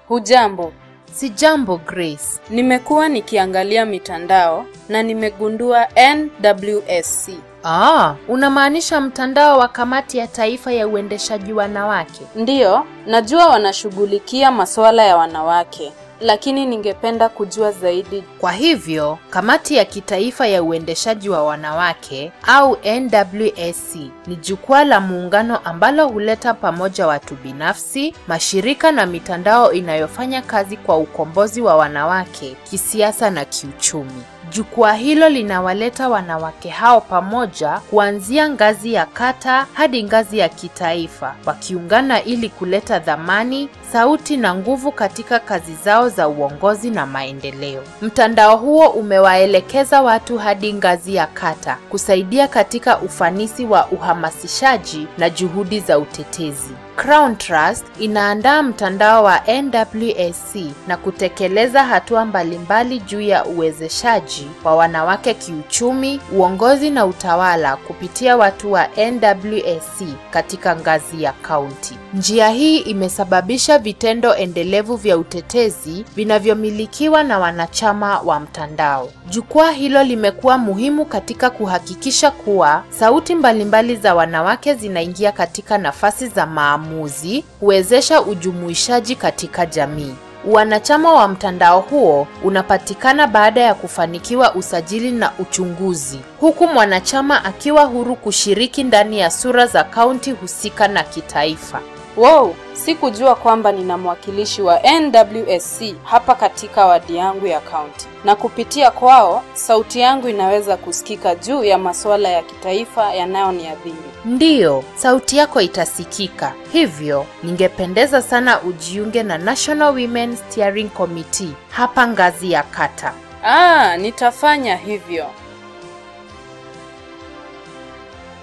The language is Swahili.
Hujambo. Si jambo Grace. Nimekuwa nikiangalia mitandao na nimegundua NWSC. Ah, unamaanisha mtandao wa kamati ya taifa ya uendeshaji wanawake? Ndiyo, najua wanashughulikia masuala ya wanawake, lakini ningependa kujua zaidi. Kwa hivyo, kamati ya kitaifa ya uendeshaji wa wanawake au NWSC ni jukwaa la muungano ambalo huleta pamoja watu binafsi, mashirika na mitandao inayofanya kazi kwa ukombozi wa wanawake kisiasa na kiuchumi. Jukwaa hilo linawaleta wanawake hao pamoja kuanzia ngazi ya kata hadi ngazi ya kitaifa, wakiungana ili kuleta dhamani, sauti na nguvu katika kazi zao za uongozi na maendeleo. Mtandao huo umewaelekeza watu hadi ngazi ya kata, kusaidia katika ufanisi wa uhamasishaji na juhudi za utetezi. Crown Trust inaandaa mtandao wa NWSC na kutekeleza hatua mbalimbali juu ya uwezeshaji wa wanawake kiuchumi, uongozi na utawala kupitia watu wa NWSC katika ngazi ya kaunti. Njia hii imesababisha vitendo endelevu vya utetezi vinavyomilikiwa na wanachama wa mtandao. Jukwaa hilo limekuwa muhimu katika kuhakikisha kuwa sauti mbalimbali za wanawake zinaingia katika nafasi za maamuzi, huwezesha ujumuishaji katika jamii. Wanachama wa mtandao huo unapatikana baada ya kufanikiwa usajili na uchunguzi, huku mwanachama akiwa huru kushiriki ndani ya sura za kaunti husika na kitaifa. Wow, sikujua kwamba nina mwakilishi wa NWSC hapa katika wadi yangu ya kaunti, na kupitia kwao sauti yangu inaweza kusikika juu ya masuala ya kitaifa yanayoniadhiri. Ndiyo, sauti yako itasikika. Hivyo, ningependeza sana ujiunge na National Women Steering Committee hapa ngazi ya kata. Ah, nitafanya hivyo.